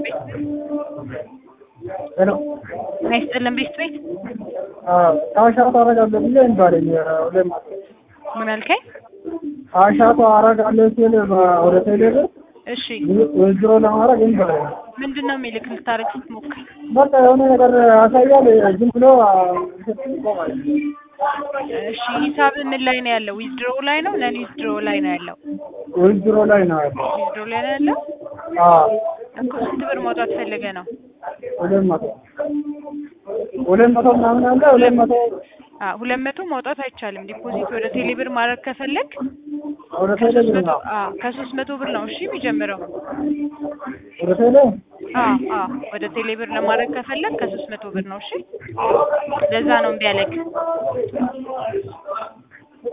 ሄሎ ጤና ይስጥልን ቤት ቤት አሻቶ አረጋለሁ ብዬ ይባለኝ ሁሌም ምን አልከኝ? አሻቶ አረጋለሁ ሲል ወደ ቴሌብር እሺ ወዝሮ ለማድረግ ይባላል። ምንድን ነው የሚልክ ልታረግ ስትሞክር? በቃ የሆነ ነገር ያሳያል። ዝም ብሎ ይቆማል። እሺ ሂሳብ ምን ላይ ነው ያለው? ዊዝድሮ ላይ ነው ነን ዊዝድሮ ላይ ነው ያለው? ወዝሮ ላይ ነው ያለው። ዊዝድሮ ላይ ነው ያለው አዎ እኮ ስንት ብር ማውጣት ፈልገህ ነው? ሁለት መቶ ሁለት መቶ ምናምን አለ ሁለት መቶ አ ሁለት መቶ ማውጣት አይቻልም። ዲፖዚት ወደ ቴሌብር ማድረግ ከፈለግ ወደ ከሶስት ቴሌብር መቶ ነው አ ከሶስት መቶ ብር ነው እሺ የሚጀምረው። ወደ ቴሌ አ አ ወደ ቴሌብር ለማድረግ ከፈለግ ከሶስት መቶ ብር ነው እሺ። ለዛ ነው እምቢ ያለክ።